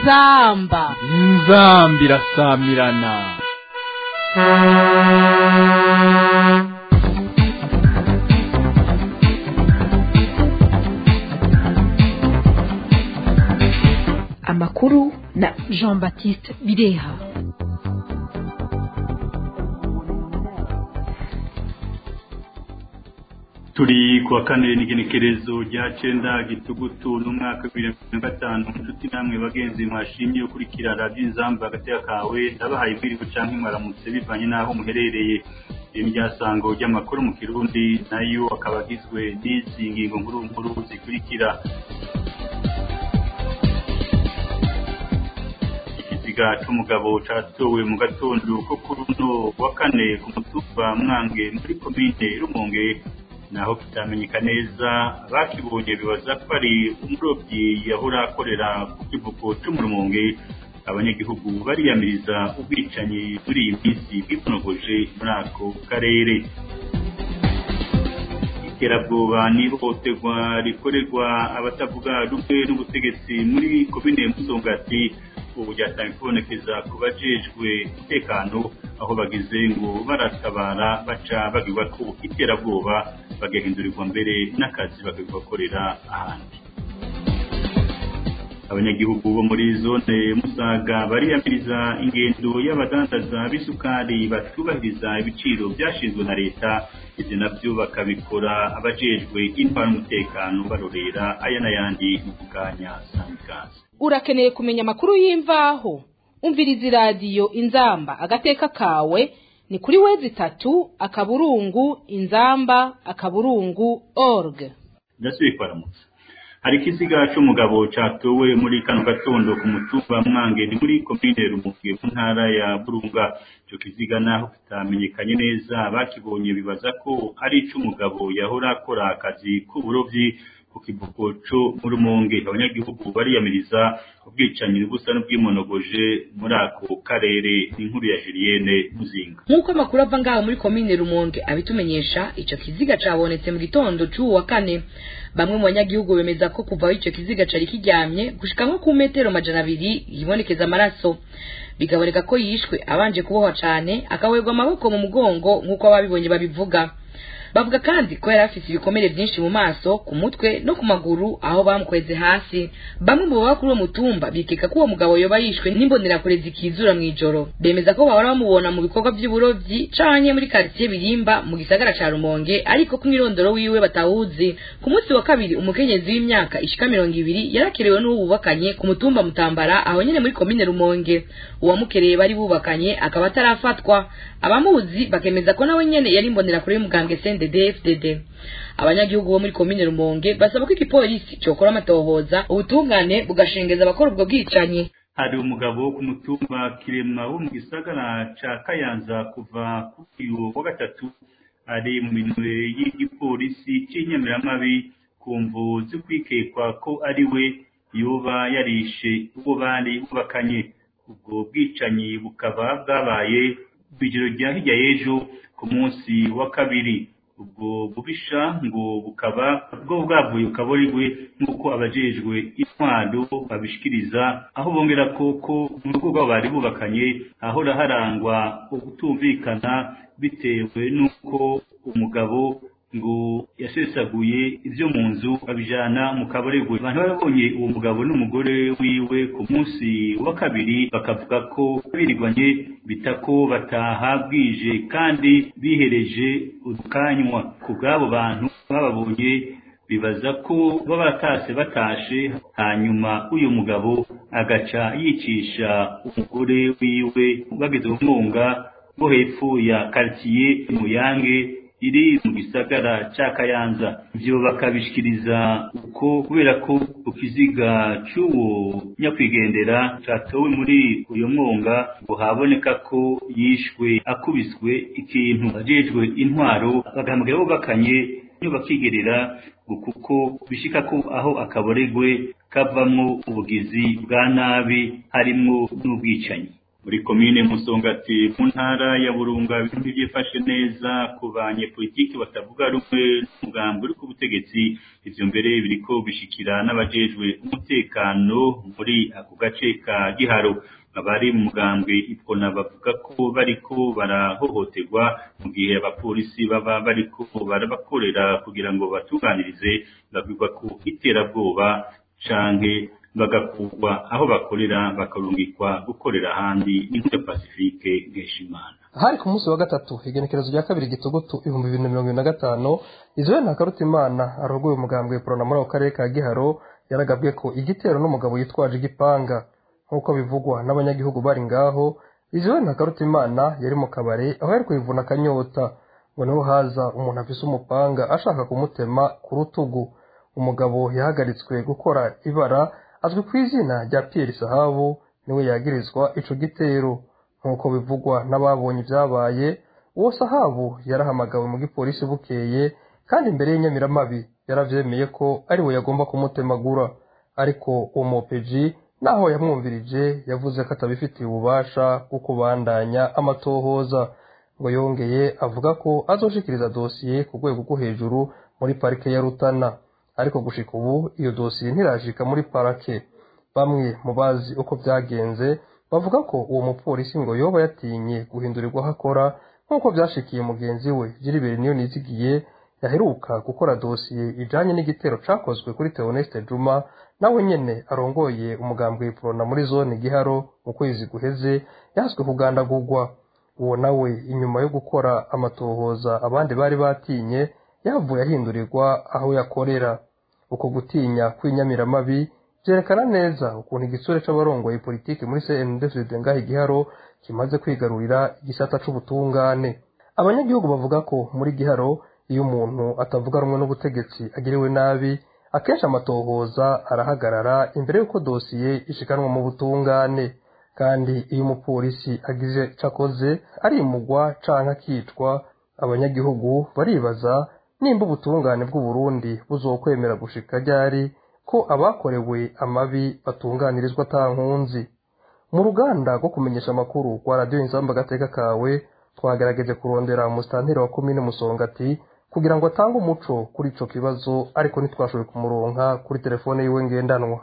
inzamba inzamba irasamirana amakuru na jean baptiste bireha turi kuwa kane n'igenekerezo rya cenda gitugutu n'umwaka bibiri na mirongo na gatanu inshuti namwe bagenzi mwashimye ukurikira radiyo inzamba agateka kawe ndabahaye ibwirigo canke mwaramutse bivanye n'aho muherereye iri ryasango ry'amakuru mu kirundi nayo akaba agizwe n'izi ngingo nkuru nkuru zikurikira ikiziga c'umugabo catowe mu gatondo ko kuri uno wa kane ku mutumba mwange muri komine rumonge naho kitamenyeka neza bakibonye bibaza ko ari umurobyi yahora akorera ku kivuko cyo mu rumonge abanyagihugu bariyamiriza ubwicanyi muri iyi minsi bw'iponogoje muri ako karere iterabwoba n'ihohoterwa rikorerwa abatavuga rumwe n'ubutegetsi muri komine musongati ubu ryatangiye kubonekeza ku bajejwe umutekano aho bagize ngo baratabara baca bagirwa ko iterabwoba bagahindurirwa mbere n'akazi bakabibakorera ahandi abanyagihugu bo muri zone musaga bariyamiriza ingendo y'abadandaza b'isukari batubahiriza ibiciro byashinzwe na leta ibyo nabyo bakabikora abajejwe intwara n'umutekano barorera aya n'ayandi mu kanya sanikazi urakeneye kumenya amakuru y'imvaho umviriza iradiyo inzamba agateka kawe ni kuri wezi itatu akaburungu inzamba akaburungu org ndasubiye kwaramutsa hari ikiziga c'umugabo catowe muri kano gatondo ku mutumba mwange ni muri komine rumuvuge mu ntara ya burunga ico kiziga naho kitamenyekanye neza bakibonye bibaza ko ari ic'umugabo yahora akora akazi k'uburovyi ku kivuko co mu rumonge abanyagihugu bariyamiriza ubwicanyi busa n'ubwimonogoje muri ako karere n'inkuru ya Julienne Muzinga nk'uko amakuru ava ngaho muri komine rumonge abitumenyesha ico kiziga cabonetse mu gitondo c'uwu wa kane bamwe mu banyagihugu bemeza ko kuva aho ico kiziga cari kiryamye gushika nko ku metero majana abiri yibonekeza amaraso bigaboneka ko yishwe abanje kubohwa cane akawerwa amaboko mu mugongo nk'uko ababibonye babivuga bavuga kandi ko yari afise ibikomere vyinshi mu maso ku mutwe no ku maguru aho bamukweze hasi bamwe mu baba kuri uwo mutumba bikeka ko uwo mugabo yoba yishwe n'imbonerakure zikizura mw'ijoro bemeza ko bahora bamubona mu bikorwa vy'uburovyi canke muri karitiye birimba mu gisagara ca rumonge ariko ko umwirondoro wiwe batawuzi ku munsi wa kabiri umukenyezi w'imyaka ishika mirongo ibiri yarakerewe n'uwo bubakanye ku mutumba mutambara aho nyene muri komine rumonge uwamukereye bari bubakanye akaba atarafatwa abamuzi bakemeza ko nawe nyene yari imbonerakure y'umugambwe sende DFDD abanyagihugu bo muri komine Rumonge basaba ko igipolisi cokora amatohoza ubutungane bugashengeza abakora ubwo bwicanyi hari umugabo ku mutumba kirema wo mu gisagara ca Kayanza kuva kuri uyu wa gatatu ari mu minwe y'igipolisi c'inyamiramabi ku mvu zo kwikekwa ko ari we yoba yarishe uwo bari bubakanye ubwo bwicanyi bukaba bwabaye kw'ijoro rya hirya y'ejo ku munsi wa kabiri ubwo bubisha ngo bukaba bwo bwavuye ukaborigwe nk'uko abajejwe intwaro babishikiriza aho bongera ko ko mu rugo rwabo bari bubakanye hahora harangwa ukutumvikana bitewe n'uko umugabo ngo yasesaguye ibyo mu nzu babijana mu kabaregwe abantu barabonye uwo mugabo n'umugore wiwe ku munsi wa kabiri bakavuga ko birirwanye bita ko bataha bwije kandi bihereje udukanywa ku bw'abo bantu bababonye bibaza ko baba batase batashe hanyuma uyu mugabo agaca yicisha umugore wiwe bageze mu mwonga bo hepfo ya quartier Muyange iri mu gisagara ca Kayanza ivyo bakabishikiriza uko kubera ko ukiziga c'uwo nyakwigendera catowe muri uyo mwonga ngo haboneka ko yishwe akubiswe ikintu ajejwe intwaro bagahamagara bubakanye iyo bakigerera ngo kuko bishika ko aho akaboregwe kavamwo ubugizi bwa nabi harimwo n'ubwicanyi muri komine musongati mu ntara ya burunga ibintu byifashe neza ku banyepolitiki batavuga rumwe n'umugambi uri ku butegetsi ivyo mbere biriko bishikira n'abajejwe umutekano muri ako gace ka giharo abari mu mugambwe ipfona bavuga ko bariko barahohoterwa mu gihe abapolisi baba bariko barabakorera kugira ngo batunganirize babwirwa ku iterabwoba canke bagakurwa aho bakorera bakarungikwa gukorera ahandi n'inkuru ya pacifique nkeshimana hari ku munsi wa gatatu igenekerezo rya kabiri gitugutu ibihumbi bibiri na mirongo ibiri na gatanu izoye ntakarutimana arogoye umugambwe porona muri ako karere ka giharo yaragabwe ko igitero n'umugabo yitwaje igipanga nk'uko bivugwa n'abanyagihugu bari ngaho izoye ntakarutimana yari mu kabare aho yari kwivuna akanyota ngo niho haza umuntu afise umupanga ashaka kumutema ku rutugu umugabo yahagaritswe gukora ibara azwi ku izina rya Pierre Sahabu niwe yagirizwa ico gitero nk'uko bivugwa n'ababonye ibyabaye uwo Sahabu yarahamagawe mu gipolisi bukeye kandi imbere y'inyamiramabi yaravyemeye ko ari we yagomba kumutemagura ariko uwo mopeji naho yamwumvirije yavuze ko atabifitiye ububasha bwo kubandanya amatohoza ngo yongeye avuga ko azoshikiriza dosiye ku rwego rwo hejuru muri parike ya Rutana ariko gushika ubu iyo dosiye ntirashika muri parake bamwe mu bazi uko byagenze bavuga ko uwo mupolisi ngo yoba yatinye guhindurirwa aho akora nk'uko byashikiye mugenzi we Gilbert niyo nizigiye yaheruka gukora dosiye ijanye n'igitero cakozwe kuri Theoneste Juma nawe nyene arongoye umugambwe Prona muri zone Giharo mu kwezi guheze yaswe kugandagurwa uwo nawe inyuma yo gukora amatohoza abandi bari batinye yavuye ahindurirwa aho yakorera uko gutinya kw'inyamiramabi vyerekana neza ukuntu igisure c'abarongoye politiki muri CNDD ngaho igiharo kimaze kwigarurira igisata c'ubutungane abanyagihugu bavuga ko muri giharo iyo umuntu atavuga rumwe n'ubutegetsi agiriwe nabi akenshi amatohoza arahagarara imbere y'uko dosiye ishikanwa mu butungane kandi iyo umupolisi agize cakoze arimugwa canke akicwa abanyagihugu baribaza nimba ubutungane bw'uburundi buzokwemera gushika ryari ko abakorewe amabi batunganirizwa ata nkunzi mu ruganda rwo kumenyesha amakuru rwa radiyo inzamba agateka kawe twagerageje kurondera umusitanteri wa komine musongati kugira ngo atange umuco kuri ico kibazo ariko ntitwashoboye kumuronka kuri telefone yiwe ngendanwa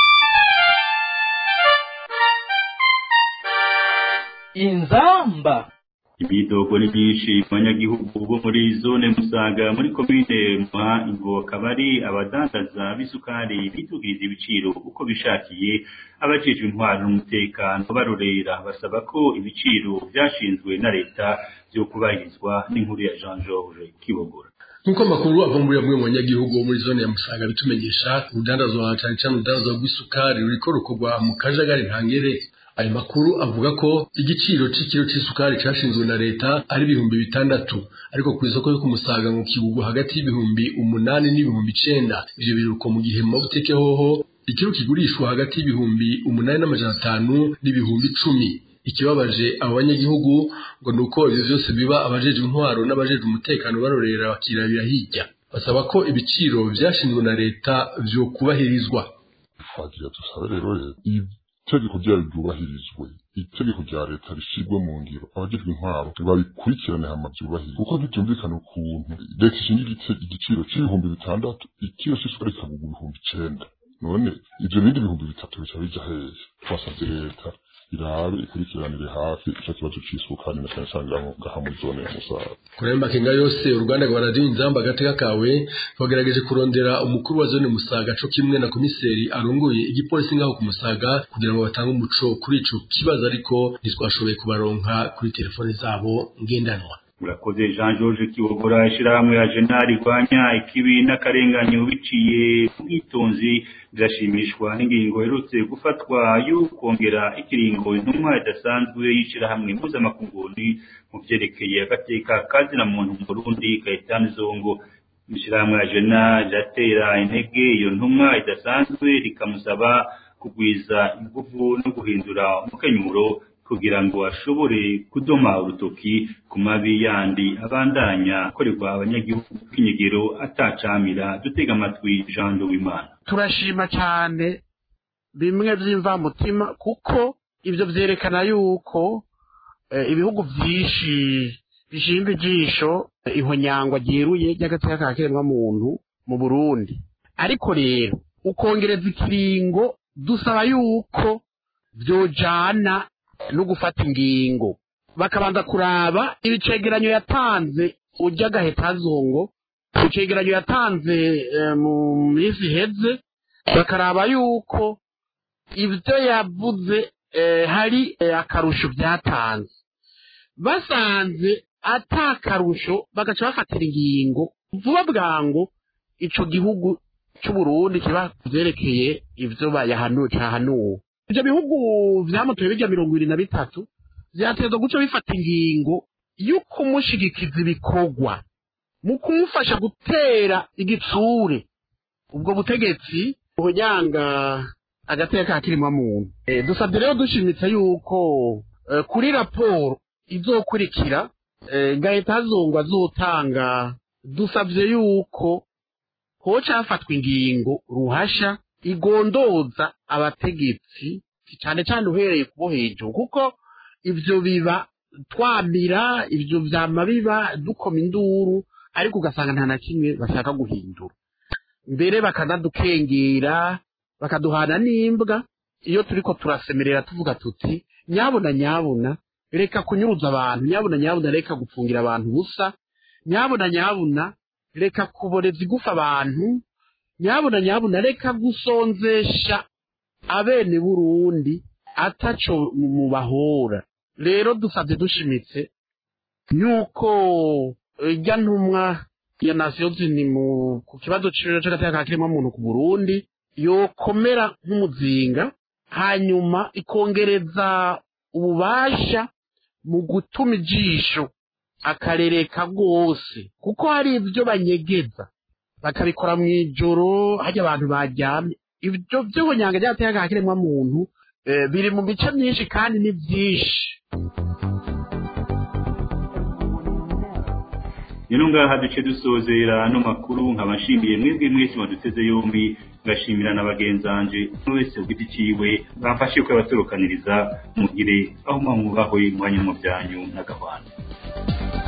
inzamba ibidogo ni byinshi mu banyagihugu bo muri zone musaga muri komine muha ngo akaba ari abadandaza b'isukari bitugiriza ibiciro uko bishakiye abajejwe intwaro n'umutekano barorera basaba ko ibiciro byashinzwe na leta byo kubahirizwa n'inkuru ya Jean Georges Kibogora nk'uko amakuru ava muri bamwe mu banyagihugu bo muri zone ya musaga bitumenyesha urudandazwa cyane cyane urudandazwa rw'isukari ruriko rukorwa mu kajagari ntangere ayo makuru avuga ko igiciro c'ikiro c'isukari cashinzwe na leta ari ibihumbi bitandatu ariko ku isoko yo kumusaga mu kibugu hagati y'ibihumbi umunani n'ibihumbi icenda ivyo biruko mu gihe mu mabutike hoho ikiro kigurishwa hagati y'ibihumbi umunani n'amajana atanu n'ibihumbi icumi ikibabaje abo banyagihugu ngo ni uko ivyo vyose biba abajejwe intwaro n'abajejwe umutekano barorera bakirabira hirya basaba ko ibiciro vyashinzwe na leta vyokubahirizwa twagira dusabe rero itegeko ryayo ryubahirizwe itegeko rya leta rishyirwe mu ngiro abajejwe intwaro babikurikirane hama byubahirizwe kuko ntibyumvikana ukuntu leta ishinga igiciro c'ibihumbi bitandatu ikiro c'isukari kikagurwa ibihumbi icenda none ivyo bindi bihumbi bitatu bica bija hehe twasavye leta irabe ikurikiranire hafi ico kibazo c'isukari na cyane cyane ngaha muri zone ya musaga kuri ayo makenga yose uruganda rwa radiyo inzamba agateka kawe twagerageje kurondera umukuru wa zone musaga co kimwe na komiseri arongoye igipolisi ngaho ku musaga kugira ngo batange umuco kuri ico kibazo ariko ntitwashoboye kubaronka kuri telefone zabo ngendanwa urakoze jean george kibogora ishyirahamwe ya jena rirwanya ikibi n'akarenganyo biciye ubwitonzi birashimishwa n'ingingo iherutse gufatwa yo kongera ikiringo intumwa idasanzwe y'ishyirahamwe mpuzamakunguni mu byerekeye agateka kazina muntu mu burundi kayitani zongo ishyirahamwe ya jena riratera intege iyo ntumwa idasanzwe rikamusaba kugwiza ingufu no guhindura umukenyuro kugira ngo ashobore kudoma urutoki ku mabi yandi abandanya akorerwa abanyagihugu k'inyegero atacamira dutega amatwi Jean Wimana turashima cyane bimwe by'imvamutima kuko ibyo byerekana yuko ibihugu byinshi bishinga ijisho ihonyangwa ryeruye ry'agateka ka kiremwamuntu mu burundi ariko rero ukongereza ikiringo dusaba yuko byojana no gufata ingingo bakabanza kuraba ibicegeranyo yatanze ujya agahitazongo icegeranyo yatanze mu minsi iheze bakaraba yuko ibyo yavuze hari akarusho byatanze basanze atakarusho bagaca bafatira ingingo vuba bwangu ico gihugu c'uburundi kiba vyerekeye ivyo bayahanuye cahanuwe ivyo bihugu vyamutoye birya mirongo ibiri na bitatu vyatezwa guca bifata ingingo y'ukumushigikiza ibikorwa mu kumufasha gutera igitsure ubwo butegetsi buhonyanga agateka ka kirimwamuntu e, dusabye rero dushimitse yuko e, kuri raporo izokurikira e, gahita hazongwa azotanga dusabye yuko hoca hafatwa ingingo ruhasha igondoza abategetsi cyane cyane uhereye kubo hejuru kuko ivyo biba twamira ivyo vyama biba dukoma induru ariko ugasanga nta na kimwe bashaka guhindura mbere bakanadukengera bakaduhana n'imbwa iyo turiko turasemerera tuvuga tuti nyabuna nyabuna reka kunyuruza abantu nyabuna nyabuna reka gupfungira abantu ubusa nyabuna nyabuna reka kuboreza igufa abantu nyabuna nyabuna reka gusonzesha abene burundi ataco mubahora rero dusabye dushimitse yuko irya ntumwa ya nasiyo zini mu ku kibazo c'agateka ka kiremwa muntu ku burundi yokomera nk'umuzinga hanyuma ikongereza ububasha mu gutuma ijisho akarereka rwose kuko hari ibyo banyegeza bakabikora mu ijoro hajya abantu baryamye ibyo by'ubunyanga ryateye ka kiremwa muntu biri mu bice byinshi kandi ni byinshi rero ngaha duce dusozera ano makuru nkabashimiye mwebwe mwese baduteze yombi ngashimira na bagenzanje umwe wese ku giti ciwe bamfashe kuyabaturukaniriza mugire aho mwamwubahwe mwanya mu byanyu n'agahwana